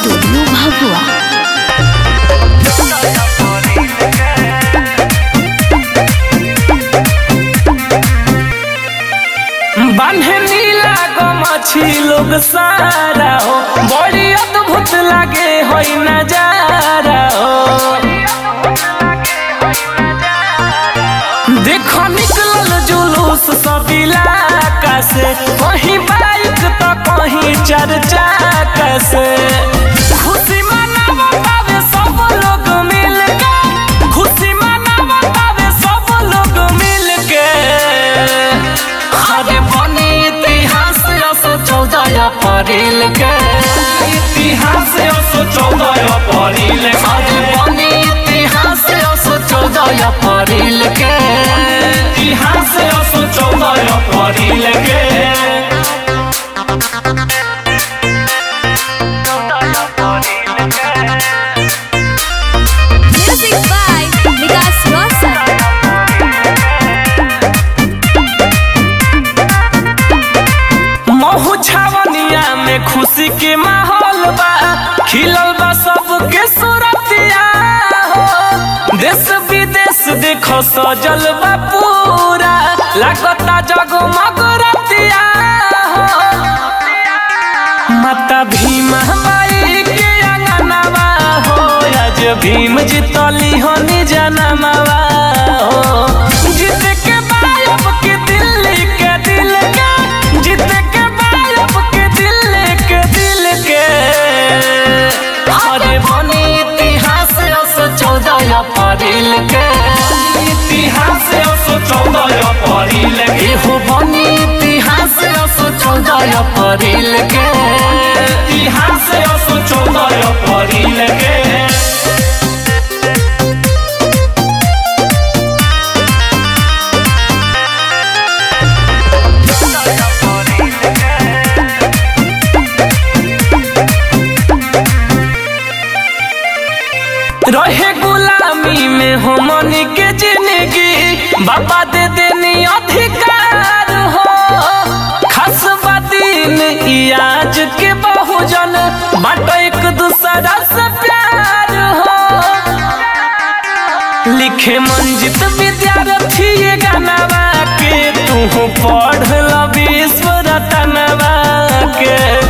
studio भगवा बान्हे नीला गो मछी लोग सारा हो बड़ी अद्भुत लागे होई नजारा हो देखो निकलल जुलूस सब इलाका से कहीं बाइक तो कहीं चार चाका से खुशी मनावतावे सब लोग मिल के खुशी मनावतावे सब लोग मिल के अरे बनी इतिहास असो चौदह अप्रैल के इतिहास असो चौदह अप्रैल के अरे बनी इतिहास असो चौदह अप्रैल के इतिहास असो चौदह अप्रैल के म्यूजिक बाय विकास रोशन महू छावनिया में खुशी के माहौल बा खिलल बा सबके सूरतिया हो देश विदेश देखो सजल बा पूरा लागता जगमग रतिया हो माता भीमा बाई के अंगनवा हो आज भीम जितली हो निजनमवा हो जीत के बायब के दिल्ली के दिल के जीत के बायब के दिल्ली के दिल के अरे बनी इतिहास असो चौदह अप्रैल के इतिहास असो चौदह अप्रैल के हो बनी इतिहास असो चौदह अप्रैल के इतिहास असो चौदह अप्रैल के रहे गुलामी में हो मनी के जिंदगी बाबा दे देनी अधिकार हो खास दिन ई आज के बहुजन बाटो एक दूसरा से प्यार हो लिखे मंजित विद्यार्थी ये गानावा के तू पढ़ ल विश्व रतनवा के